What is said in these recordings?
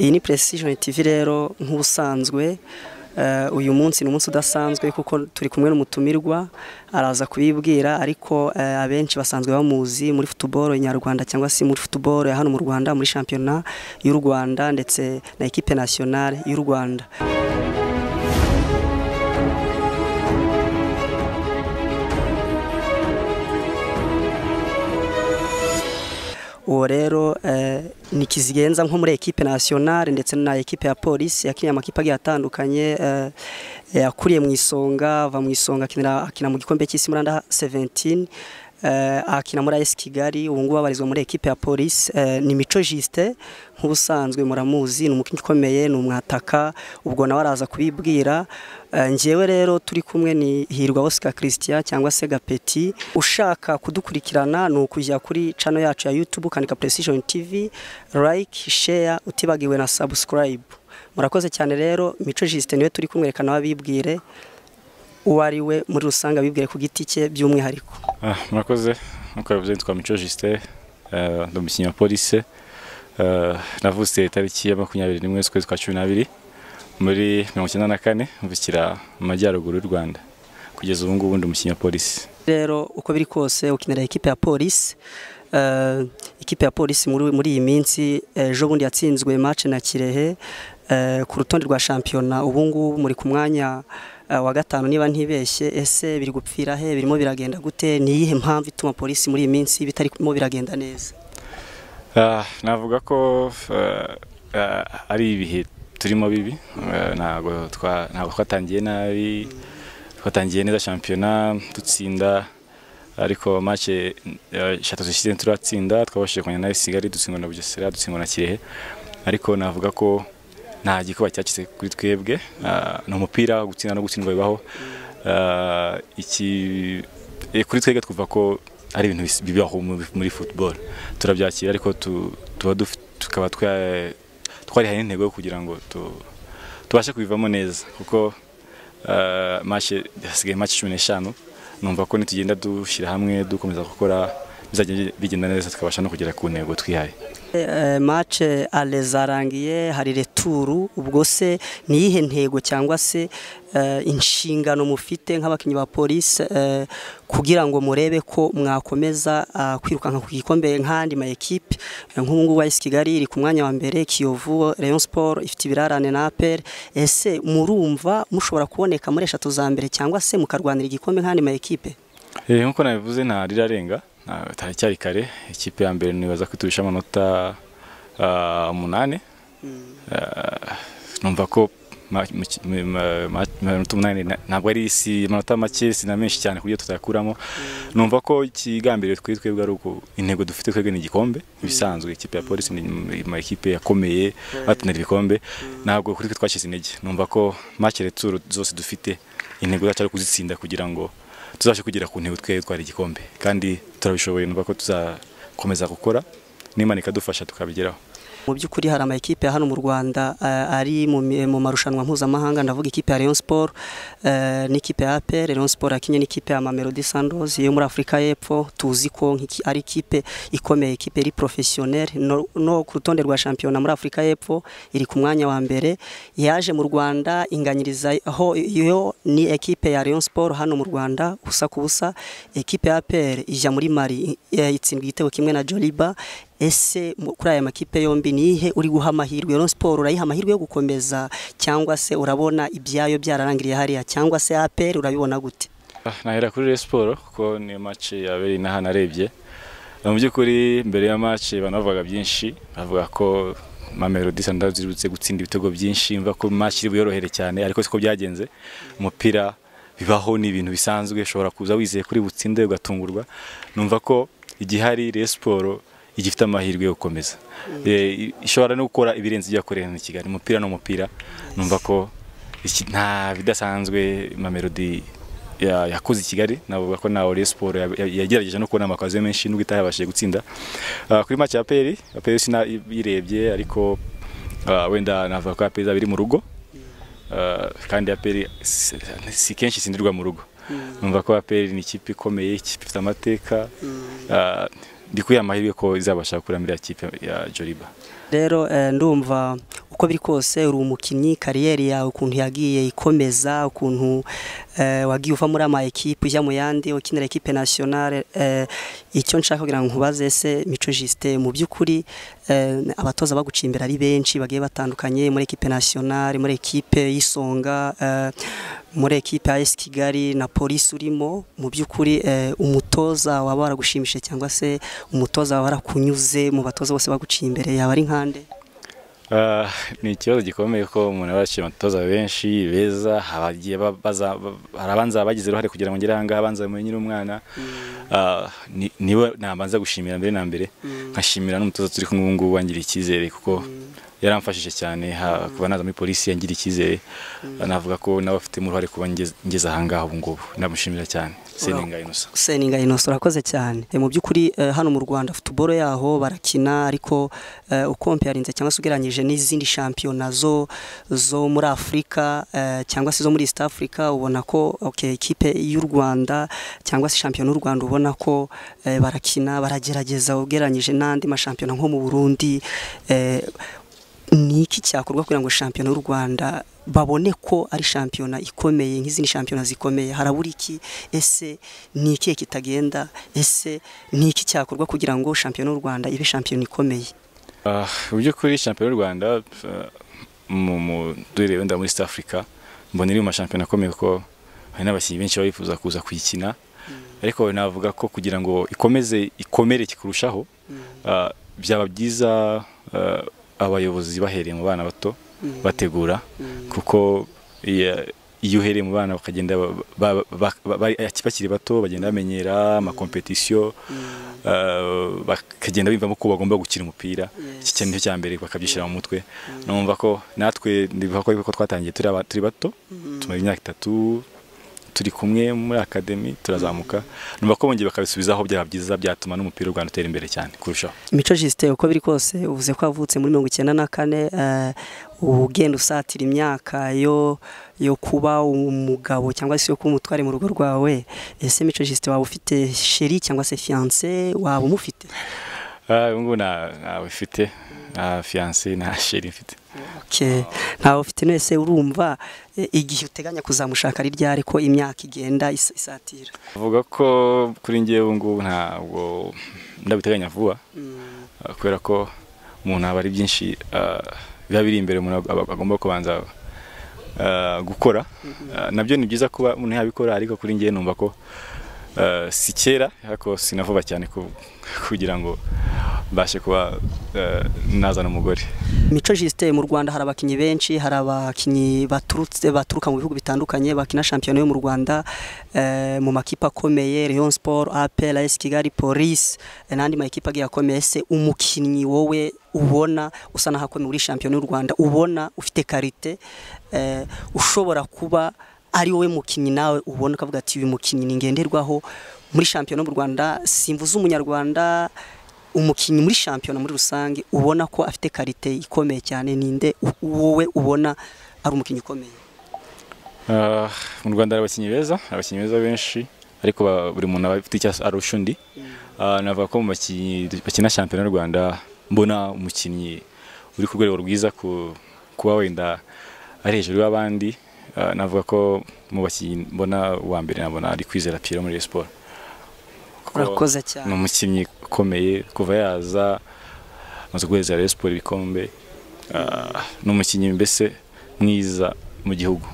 iyi ni precision tv rero nk'ubusanzwe uyu munsi ni umunsi udasanzwe kuko turi kumwe n'umutumirwa araza kubibwira ariko abenshi basanzwe bamuzi muri futuboro nyarwanda cyangwa se muri futuboro ya hano mu rwanda muri shampiyona y'u rwanda ndetse na ekipe nasiyonale y'u rwanda uwo rero ni kizigenza nko muri ekipe nasiyonale ndetse na ekipe ya polisi yakinnye amakipe agiye atandukanye yakuriye mu isonga ava mu isonga akina mu gikombe cy'isi muri anda seventini akina muri ayesi kigali ubu ngubu abarizwa muri ekipe ya polisi ni mico jisite nk'ubusanzwe muramuzi ni umukinnyi ukomeye ni umwataka ubwo nawe araza kubibwira ngewe rero turi kumwe ni hirwa Oscar christian cyangwa se gapeti ushaka kudukurikirana ni ukujya kuri cano yacu ya yutube ukandika precision tv like share utibagiwe na subscribe murakoze cyane rero mico jisite niwe turi kumwerekana wabibwire uwo ari we muri rusange abibwire ku giti cye by'umwihariko murakoze nk'uko bivuze nitwa mico jisite ni umukinnyi wa polisi navutse itariki ya makumyabiri n'imwe z'ukwezi kwa cumi n'abiri muri mirongo icyenda na kane mvukira mu majyaruguru y'u rwanda kugeza ubu ngubu ndi umukinnyi wa polisi rero uko biri kose ukinira ekipe ya polisi ikipe ya polisi muri iyi minsi ejo bundi yatsinzwe mace na kirehe ku rutonde rwa shampiyona ubu ngubu muri ku mwanya wa gatanu niba ntibeshye ese biri gupfira he birimo biragenda gute ni iyihe mpamvu ituma polisi muri iyi minsi bitarimo biragenda neza navuga ko ari ibihe turimo bibi ntabwo twatangiye nabi twatangiye neza shampiyona dutsinda ariko make eshatu zishyize turatsinda twabashije kongera na kigali dutsindwa na bugesera dutsindwa na kirehe ariko navuga ko nta gikuba cyacitse kuri twebwe ni umupira gutsinda no gutsindwa bibaho kuri twebwe twumva ko ari ibintu bibaho muri futuboro turabyakira ariko tukaba twarihaye n'intego yo kugira ngo tubashe kubivamo neza kuko hasigaye make cumi n'eshanu numva ko nitugenda dushyira hamwe dukomeza gukora bizajya bigenda neza tukabasha no kugera ku ntego twihaye mace arezarangiye hari returu ubwo se ni iyihe ntego cyangwa se inshingano mufite nk'abakinnyi ba polisi kugira ngo murebe ko mwakomeza kwirukanka ku gikombe nk'andi ma ekipe nk'ubu ngubu ayisi kigali iri ku mwanya wa mbere kiyovu Rayon siporo ifite ibirarane na aperi ese murumva mushobora kuboneka muri eshatu za mbere cyangwa se mukarwanira igikombe nk'andi ma ekipe nk'uko nabivuze ntarirarenga taracyari kare ikipe ya mbere nibaza kuturusha amanota umunani numva ko amanota umunani ntabwo ari isi amanota make si na menshi cyane ku buryo tutayakuramo numva ko ikigambiriwe kuri twebwe ari uko intego dufite twebwe ni igikombe ibisanzwe ikipe ya polisi ni ama ekipe yakomeye batunera ibikombe ntabwo kuri twe twashyize intege numva ko makere turu zose dufite intego zacu ari ukuzitsinda kugira ngo tuzabashe kugera ku ntego twe twari igikombe kandi turabishoboye nuko tuzakomeza gukora n'imana ikadufasha tukabigeraho mu by'ukuri hari ama ekipe hano mu Rwanda ari mu marushanwa mpuzamahanga ndavuga ikipe ya Rayon Sport n'ikipe ya APR Rayon Sport yakinye n'ikipe ya Mamelodi Sundowns yo muri Afurika y'Epfo tuzi ko ari ikipe ikomeye ikipe iri professionnel no ku rutonde rwa shampiyona muri Afurika y'Epfo iri ku mwanya wa mbere yaje mu Rwanda inganyiriza ho yo ni ekipe ya Rayon Sport hano mu Rwanda usa ku busa ekipe ya APR ijya muri Mali itsindwa igitego kimwe na Joliba ese kuri aya makipe yombi ni ihe uri guha amahirwe rero siporo urayiha amahirwe yo gukomeza cyangwa se urabona ibyayo byararangiriye hariya cyangwa se aperi urabibona gute nahera kuri rero siporo kuko niyo mace yabereye inaha narebye mu by'ukuri mbere ya mace banavugaga byinshi bavuga ko mamelodi sandazi zibutse gutsinda ibitego byinshi mva ko mace iri buyorohere cyane ariko siko byagenze umupira bibaho ni ibintu bisanzwe ushobora kuza wizeye kuri butsinde ugatungurwa numva ko igihari rero siporo igifite amahirwe yo gukomeza ishobora no gukora ibirenze ibyo yakoreye na kigali umupira n'umupira numva ko nta bidasanzwe mamelodi yakoze i kigali navuga ko nawe rero siporo yagerageje no kubona amakazi menshi nubwo itayabashije gutsinda kuri make ya peri peri sinayirebye ariko wenda navuga ko ya peri izaba iri mu rugo kandi ya peri si kenshi isindirwa mu rugo numva ko ya peri ni ikipe ikomeye ikipe ifite amateka ndi amahirwe ko izabasha gukura muri ya kipe ya joriba rero ndumva uko biri kose uri umukinnyi kariyeri yawe ukuntu yagiye ikomeza ukuntu eh, wagiye uva muri ama ekipe ujya mu yandi ukinira ekipe nationale eh, icyo nshaka kugira ngo nkubaze se Mico Justin mu by'ukuri eh, abatoza bagucimbira ari benshi bagiye batandukanye muri ekipe nationale muri ekipe y'isonga eh, muri ekipe ya AS Kigali na polisi urimo mu by'ukuri eh, umutoza waba waragushimishije cyangwa se umutoza waba warakunyuze mu batoza bose baguciye imbere yaba ari nkande Ah, ni ikibazo gikomeye ko umuntu aba yaciye abatoza benshi beza abagiye ba- baza- ba- hari abanza bagize uruhare kugira ngo ngere aha ngaha abanza bamenye umwana Ah, ni- niwe nabanza gushimira mbere na mbere nkashimira n'umutoza turi kumwe ubu ngubu wangiriye icyizere kuko yaramfashije cyane ha- kuva naza muri polisi yangiriye icyizere navuga ko nawe afitemo uruhare kuba ngeze- ngeze aha ngaha ubu ngubu ndamushimira cyane seninga inosa Seninga Innocent urakoze cyane Eh, mu by'ukuri eh, hano mu Rwanda football yaho barakina ariko eh, ukompeyarinze cyangwa se ugereranyije n'izindi shampiyona zo zo muri Afurika eh, cyangwa se zo muri East Africa ubona ko okay ikipe y'u Rwanda cyangwa se shampiyona y'u Rwanda ubona ko eh, barakina baragerageza ugereranyije n'andi mashampiyona nko mu Burundi eh, ni iki cyakorwa kugira ngo shampiyona y'u Rwanda babone ko ari shampiyona ikomeye nk'izindi shampiyona zikomeye harabura iki ese ni ikihe kitagenda ese ni iki cyakorwa kugira ngo shampiyona y'u Rwanda ibe shampiyona ikomeye Ah, mu by'ukuri shampiyona y'u rwanda ah, mu- mu- duhereye wenda muri east africa mbona iri mu mashampiyona akomeye kuko hari n'abakinnyi benshi baba bifuza kuza kuyikina ariko navuga ko kugira ngo ikomeze ikomere kurushaho ah, byaba byiza ah, abayobozi bahereye mu bana bato bategura kuko iya- iyo uhereye mu bana bakagenda ba- ba- ba- ba- bari- bakiri bato bagenda bamenyera amakompetisiyo Uh, bakagenda bimvamo ko bagomba gukina umupira iki kintu nicyo cya mbere bakabyishyira mu mutwe numva ko natwe ndibuka ko ariko twatangiye turi aba- turi bato tumara imyaka itatu turi kumwe muri akademi turazamuka numva ko bongeye bakabisubizaho byaba byiza byatuma n'umupira w'u Rwanda utera imbere cyane kurushaho Mico Justin uko biri kose uvuze ko wavutse muri mirongo icyenda na kane eh, uba ugenda usatira imyaka yo yo kuba umugabo cyangwa se yo kuba umutware mu rugo rwawe ese Mico Justin waba ufite sheri cyangwa se fiance waba umufite Ah, ubu ngubu nta- ntawe mfite nta fiyanse nta sheri mfite Okay. ntawe ufite wese urumva eh, igihe uteganya kuzamushaka ari ryari ko imyaka igenda is- isatira avuga ko kuri njye ubu ngubu ntabwo ndabiteganya vuba Uh, kubera ko umuntu aba ari byinshi uh, biba biri imbere umuntu ag- agomba kubanza uh, gukora Uh, nabyo ni byiza kuba umuntu yabikora ariko kuri njye numva ko uh, si kera ariko sinavuba cyane ku- kugira ngo mbashe kuba uh, nazana umugore mico Justin mu rwanda hari abakinnyi benshi hari abakinnyi baturutse baturuka mu bihugu bitandukanye bakina shampiyona yo mu rwanda eh, mu makipe akomeye Rayon Sport APR AS Kigali Police eh, n'andi makipe agiye akomeye se umukinnyi wowe ubona usa naho akomeye muri shampiyona y'u Rwanda ubona ufite karite eh, ushobora kuba ari wowe mukinnyi nawe ubona ukavuga ati uyu mukinnyi ni ngenderwaho muri shampiyona yo mu Rwanda simvuze umunyarwanda umukinnyi muri shampiyona muri rusange ubona ko afite karite ikomeye cyane ninde u- wowe ubona ari umukinnyi ukomeye Ah, mu rwanda hari abakinnyi beza hari abakinnyi beza benshi ariko ba- buri muntu aba afite icyo arusha undi Ah, navuga ko mu bakinnyi bakina shampiyona y'u rwanda mbona umukinnyi uri ku rwego rwiza ku- kuba wenda ari hejuru y'abandi Ah, navuga ko mu bakinnyi mbona uwa mbere nabona ari kwizera piro muri Rayon siporo Kuko urakoze ni cyane umukinnyi ukomeye kuva yaza amaze guheza Rayon siporo ibikombe Ah, ni umukinnyi mbese mwiza mu gihugu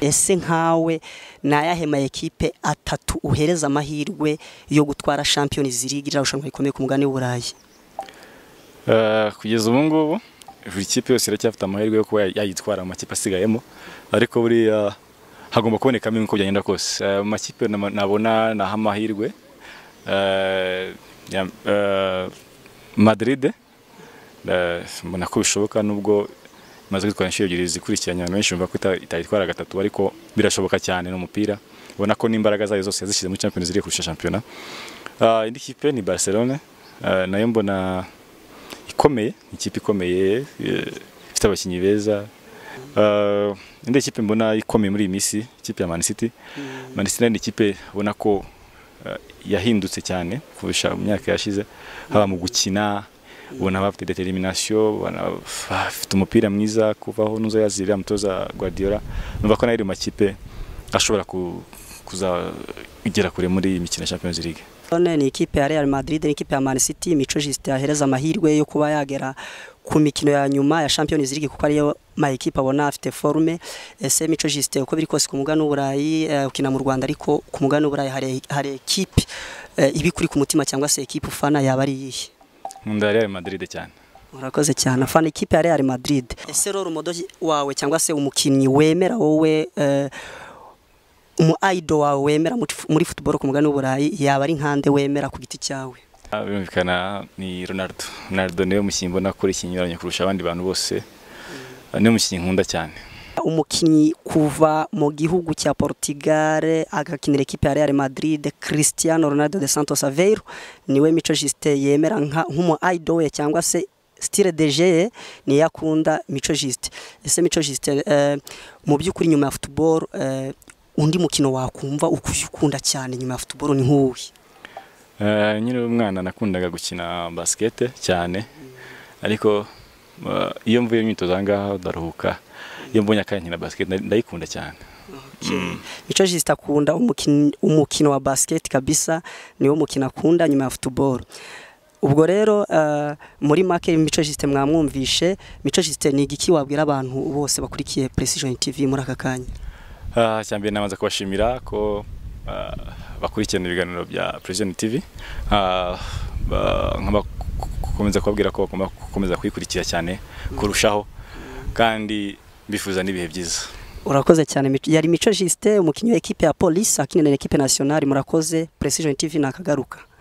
ese nkawe ni ayahe ma ekipe atatu uhereza amahirwe yo gutwara shampiyona zirigi ririya rushanwa rikomeye ku mugabane w'uburayi Eh, kugeza ubu ngubu buri kipe yose iracyafite amahirwe yo kuba ya- yayitwara mu makipe asigayemo ariko buriya hagomba kubonekamo uko byagenda kose Eh, mu makipe nama- nabona naha amahirwe eh, ya- eh, madrid eh, mbona ko bishoboka nubwo imaze kwitwara inshuro ebyiri zikurikiranye abantu benshi bumva ko ita- itayitwara gatatu ariko birashoboka cyane ni umupira ubona ko n'imbaraga zayo zose yazishyize muri champions league kurusha shampiyona Ah, indi kipe ni barcelone Eh, nayo mbona ikomeye ni ikipe ikomeye eh, ifite abakinnyi beza Eh, indi kipe mbona ikomeye muri iyi minsi ikipe ya Man City Man City nayo ni ikipe ubona ko eh, yahindutse cyane kurusha mu myaka yashize haba mu gukina ubona bafite determination ubona bafite umupira mwiza kuvaho n'uzo yazira mutoza Guardiola numva ko nayo mu makipe ashobora kuzagera kure muri iyi mikino ya Champions League None ni ikipe ya Real Madrid ni ikipe ya Man City mico Justin yahereza amahirwe yo kuba yagera ku mikino ya nyuma ya Champions League kuko ariyo ma equipe abona afite forme ese mico Justin uko biri kose ku mugano w'uburayi eh, ukina mu Rwanda ariko ku mugano w'uburayi hari hari equipe eh, ibi kuri ku mutima cyangwa se equipe ufana yaba ari iyihe nkunda Real Madrid cyane Murakoze cyane afana ikipe ya Real Madrid ese rero umudoji wawe cyangwa se umukinnyi wemera wowe eh, umu idol wawe wemera muri fu- muri football ku mugani w'uburayi yaba ari nkande wemera ku giti cyawe Ah, birumvikana ni Ronaldo Ronaldo niwe mukinnyi mbona akora ikinyuranye kurusha abandi bantu bose Ah, niwe mukinnyi nkunda cyane umukinnyi kuva mu gihugu cya Portugal agakinira ikipe ya Real Madrid Cristiano Ronaldo de Santos Aveiro niwe Mico Justin yemera nka nk'umu idol we cyangwa se style de jeu ye niyo akunda Mico Justin ese Mico Justin eh, mu by'ukuri nyuma ya football eh, undi mukino wakumva ukuye ukunda cyane nyuma ya football ni nk'uwi Eh, Nkiri umwana nakundaga gukina basikete cyane ariko eh, iyo mvuye mu myitozo aha ngaha ndaruhuka iyo mbonye akanya nkina basikete nda- ndayikunda cyane Mico Justin akunda umukino, umukino wa basket kabisa niwo mukino akunda nyuma ya football ubwo rero eh, muri make Mico Justin mwamwumvishe Mico Justin ni igiki wabwira abantu bose bakurikiye Precision TV muri aka kanya Ah, icya mbere nabanza kubashimira ko ah, bakurikirana ibiganiro bya Precision TV Ah, ba- nkaba- gukomeza kubabwira ko bagomba gukomeza kuyikurikira cyane kurushaho kandi bifuza n'ibihe byiza urakoze cyane Mico- yari Mico Justin umukinnyi wa ekipe ya Police akinira ekipe nationale murakoze Precision TV nakagaruka